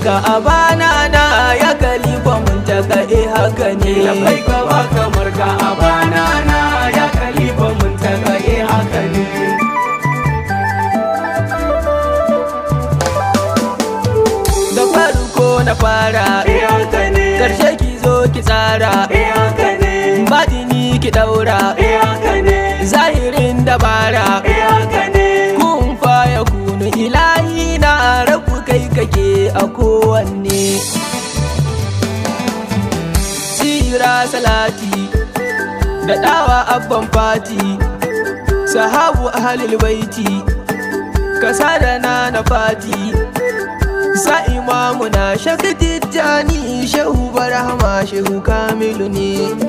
ka a bana na ya kalifa mun taka eh haka ne labai ka ba kamar ka a bana na ya kalifa mun taka eh haka ne da farko na fara eh haka ne karshe ki zo ki tsara eh haka ne batini ki daura eh haka ne zahirin dabara eh haka ne kun faya kunu ilahi na rabu kai kake a kowanne tsira salati da dawa abban fati sahabu ahalil baiti kasa da na na fati sa imamu na shaka tijjani shehu barahama shehu kamilu ne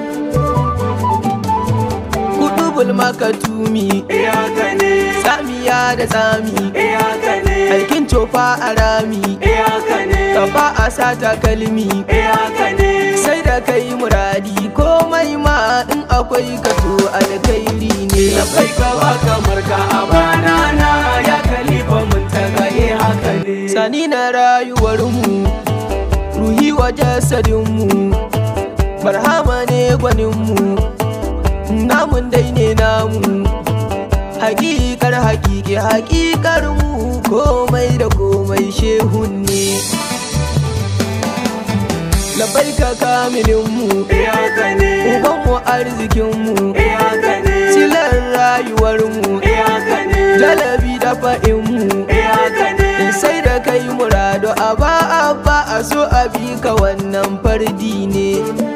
kudubul makatumi eh haka ne tsamiya da tsami eh haka ne aikin tofa a rami eh haka ne kafa a sata kalmi eh haka ne sai da kai muradi komai ma in akwai kato alkhairi ne labai ka ba kamar ka a bana na ya kalifa mun taka eh haka ne sani na rayuwarmu ruhi wa jasadinmu barhama ne gwaninmu namun dai ne namu hakikar hakiki hakikar mu komai da komai shehun ne labai ka kamilinmu eh haka ne ubanmu arzikinmu eh haka ne silar rayuwarmu eh haka ne jalabi da fa'inmu eh haka ne sai da kai murado a ba a ba a so a bi ka wannan fardi ne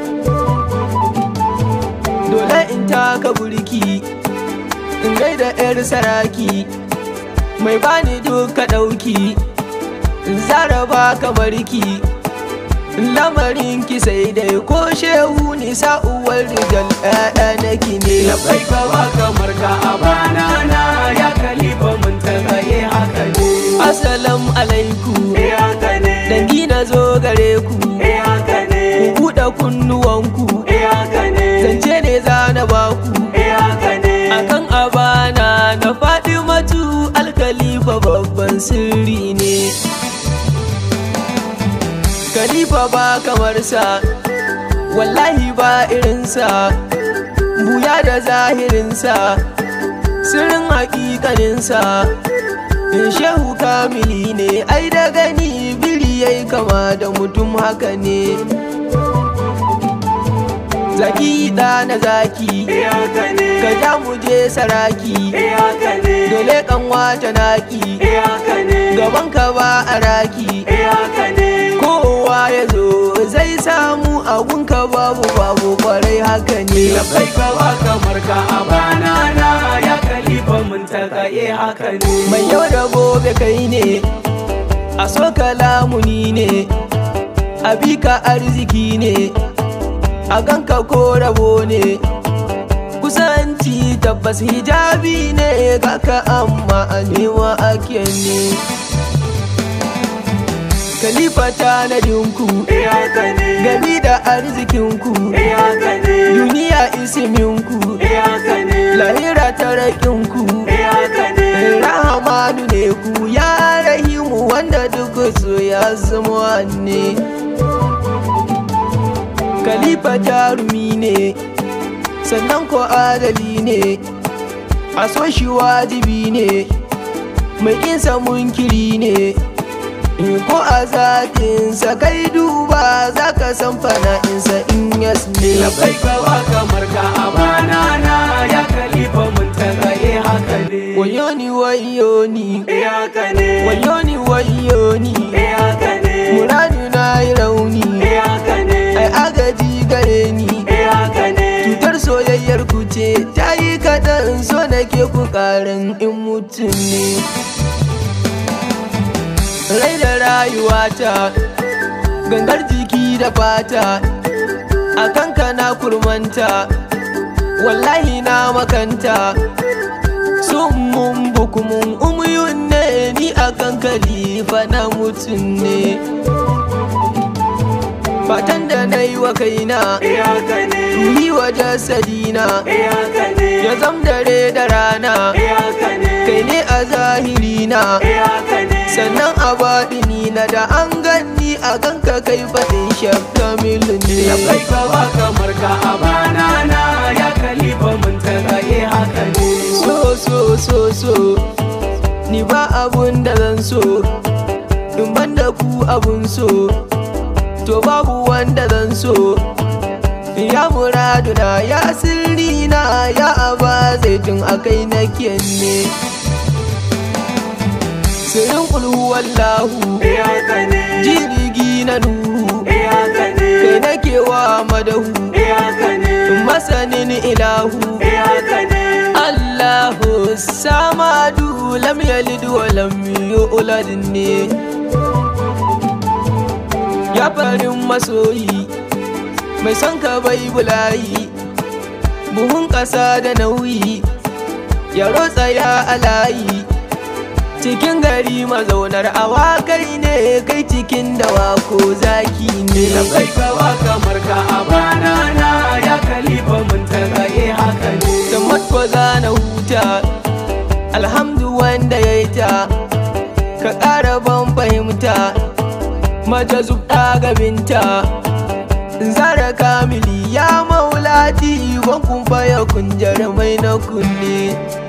dole in taka burki in gaida yar saraki mai bani duka ɗauki in zaraba kamar ki lamarin ki sai dai ko shehu ni sa'uwar rijal ɗaya naki ne labai ka ba kamar ka a bana na ya kalifa mun taka eh haka ne Assalamu alaikum eh haka ne dangi na zo gare ku eh haka ne ku buɗe kunnuwanku eh haka ne zance ne za na baku eh haka ne akan abana na faɗi matu alkalifa babban sirri ne Khalifa ba kamar sa wallahi ba irinsa buya da zahirinsa sirrin hakikaninsa in shehu kamili ne ai da gani biri yayi kama da mutum haka ne zaki da na zaki eh haka ne ka ja mu je saraki eh haka ne dole kanwa ta naki eh haka ne gaban ka ba a raki eh haka ne kowa ya zo zai samu agunka babu babu kwarai haka ne labai ka ba kamar ka a bana na ya kalifa mun taka eh haka ne mai yau da gobe kai ne a so lamuni ne a bi ka arziki ne a ganka ko rabo ne kusanci tabbas hijabi ne kaka amma a nema ake ne Khalifa tanadinku eh haka ne gami da arzikinku eh haka ne duniya isiminku eh haka ne lahira tarakinku eh haka ne rahamanu ne ku ya rahimu wanda duk su ya zama ne Khalifa jarumi ne sannan ko adali ne a so shi wajibi ne mai kinsa munkiri ne in ko a zatinsa kai duba za ka san fana'insa in yas ne labai ka ba kamar ka a bana na ya kalifa mun taka eh haka ne wayo ni wayo ni eh haka ne wayo ni wayo ni eh haka ne muradu na yi rauni eh haka ne ai agaji gare ni eh haka ne cutar soyayyar ku ce ta yi kaɗan so nake ku ƙarin in mutum ne rai da rayuwata gangar jiki da fata a kanka na kurmanta wallahi na makanta sun mun bukumun umuyun ne ni a kan kalifa na mutum ne fatan da na yi wa kaina eh haka ne ruhi wa jasadina eh haka ne ya zam dare da rana eh haka ne kai ne a zahirina eh haka ne sannan a baɗini na da an ganni a ganka kai faɗin shafta milin Ya ne kai ka ba kamar ka a bana na ya kalifa mun tagaye haka ne so so so so ni ba abun da zan so in ban da ku abun so to babu wanda zan so ya muradu na ya sirri na ya aba zaitun akai na ne sirrin kulhu wallahu Eh haka ne jirgi na nuhu Eh haka ne kai nake wa madahu Eh haka ne masanin ilahu Eh haka ne Allahu samadu lam yalid wa lam yulad ne Ya farin masoyi mai son ka bai bulayi buhun ƙasa da nauyi ya rotsa ya alayi cikin gari mazaunar awakai ne kai cikin dawa ko zaki ne Ya kai ka ba kamar ka a bana na ya kalifa mun tagaye haka ne da matko za na huta alhamdu wanda ya yi ta ka ƙara ban fahimta mace zubta gabinta zara kamili ya maulati ban kun faya kun jarumai na kunne